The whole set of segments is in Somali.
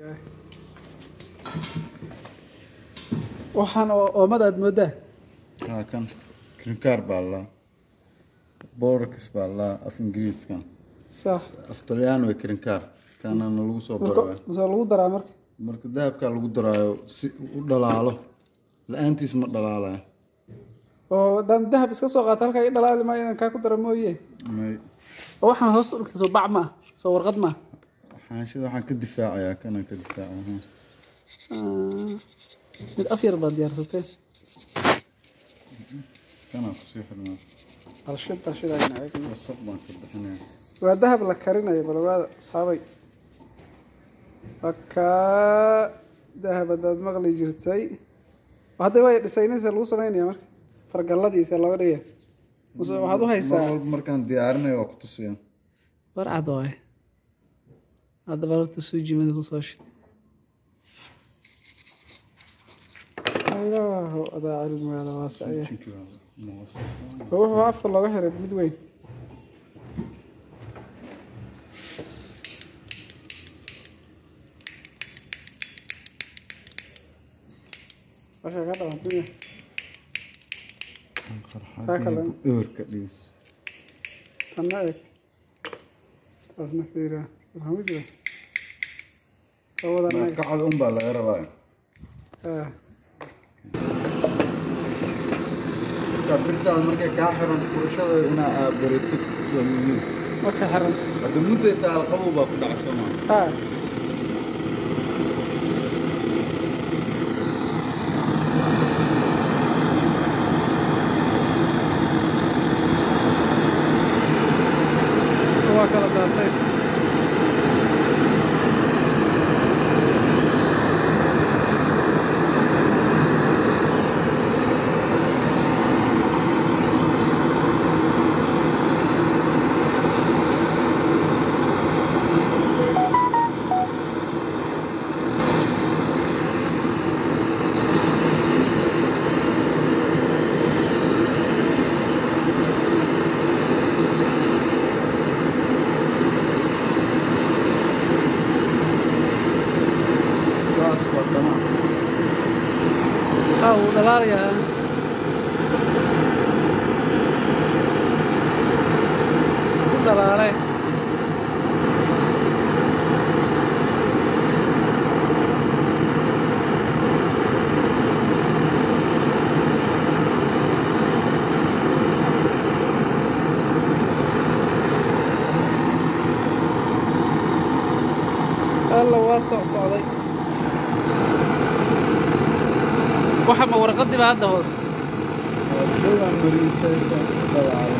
waxaan oo oomada aad moodaa haa kan krinkaar baa laa borax baa laa af ingiriiska sax af talyaani way krinkaar kanana lagu soo baro waay. mase lagu daraa marka marka dahabkaa lagu daraayo si u dhalaalo la-aantiis ma dhalaalayo oo haddaan dahab iska soo qaata halkaa i dhalaali maayo inaan kaa ku dara mooye may oo waxaan hoos u dhigtay soo bac ma ah soo warqad ma xaanshida waxaan ka difaacayaa kanaan ka difaacaya ah mid af yar baad diyaarsatee kanaan kusii xirnaa alshid alshidayna eegna wasaq baan ka bixinaya waa dahab la karinayo balwaada asxaabay wakaa dahab haddaad maqli jirtay hadda way dhisaynaysa lagu samaynaya marka fargalladiisa looga dhigaya mase waxaad u mar haysaa walba markaan diyaarinayo waa ku tusiya war cad waaye haddaba horta suujimada kusoo shid ilaahu adaa cilmigaada waasacya wuxuu afka looga xiray mid weyn Washa ka dhawan dunya. Taa kale. ewerka dhigis Tanna eg. Taasna fiira. Waxaa mu jira. Kawadan eg. kacada un baa laga rabaa Ah. marka birtaada markay kaa xiran furashada inaa aa baratid waa muhiim Markay xiranta. hadda mudday taal qabow baa ku dhacsanaa Ah. Waa kala daatay. saas waa dhamaan Ah, wuu dhalaalayaa. Wuu dhalaalay. alla waa socsocday waxa ma warqadii baa hadda hoose dhowaan mariisaysa dhalaalo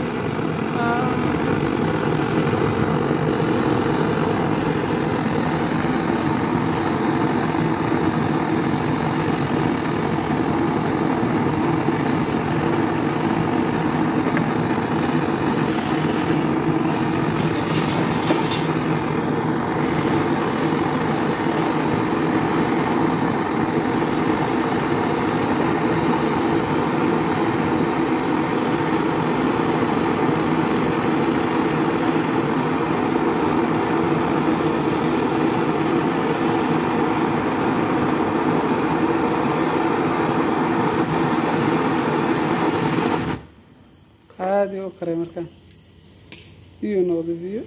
caadi u karay markaan biyo noqday biyo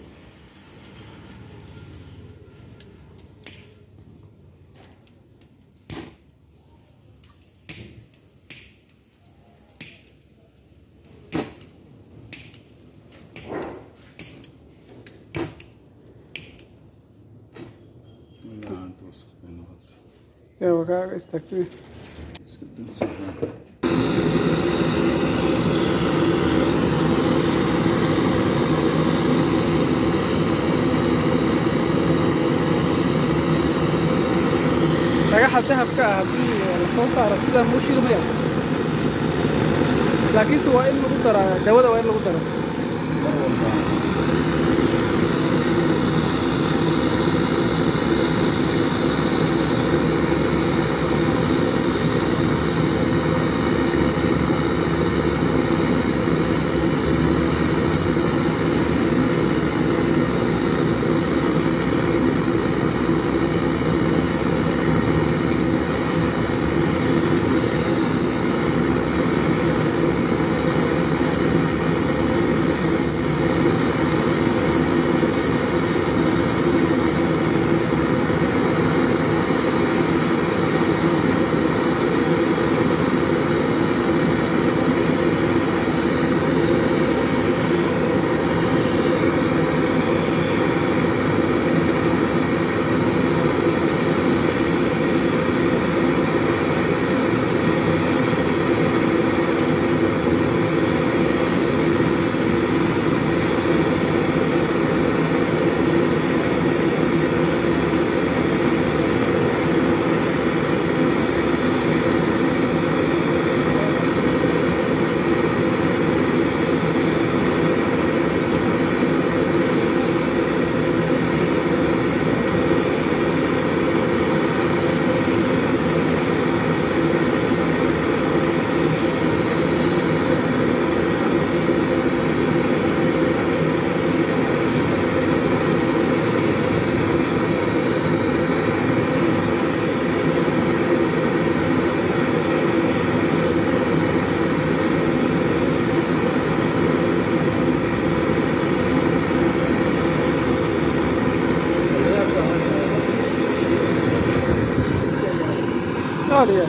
ilaa aanta wasaq bay noqotay yaa waa kaaga istaagtay iska dul socdaa dhagaxa dahabka ah haddii la soo saaro sidaa muu shilmaya laakiinse waa in lagu daraa dawada waa in lagu daro mar walba qaaliya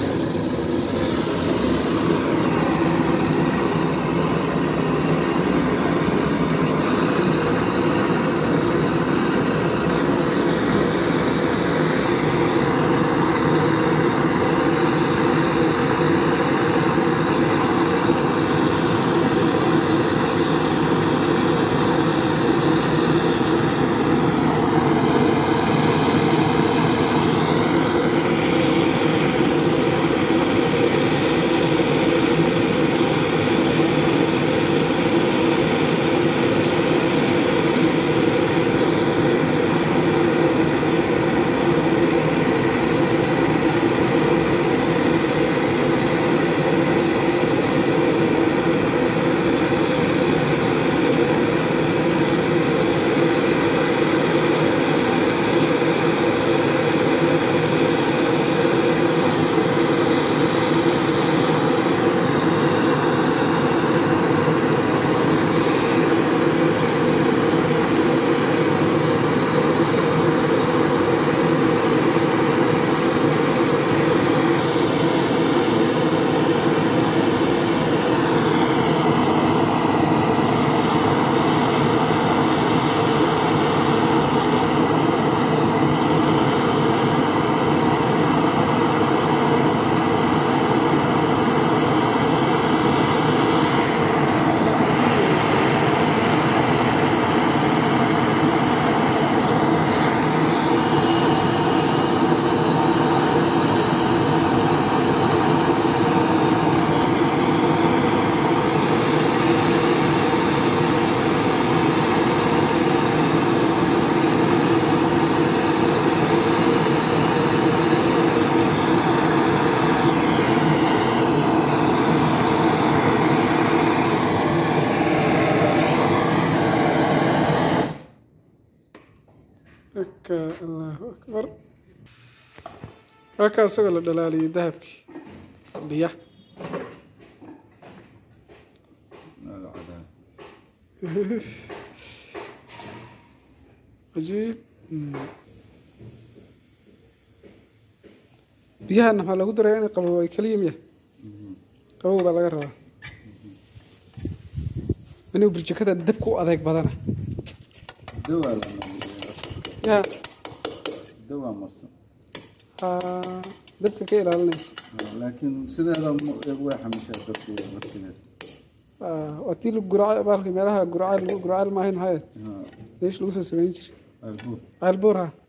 aka allahu akbar halkaa isagoo la dhalaaliyay dahabkii fadhiya هذا عذاب cajiib biyahana maxaa lagu daraya inay qabow ay keliya miya qabow baa laga rabaa anigu burjikada dabka u adeeg badana دواء لما ya دواء مرسم aa, dabka ka ilaalinaysa لكن سيدا هذا واحد مش هتبقى مرسم Aa, waa tii lagu guraaca baalka meelaha guraaca lagu guraaca maahayn maxay ها meesha lagu soo samayn jiray البوت caalbuur ha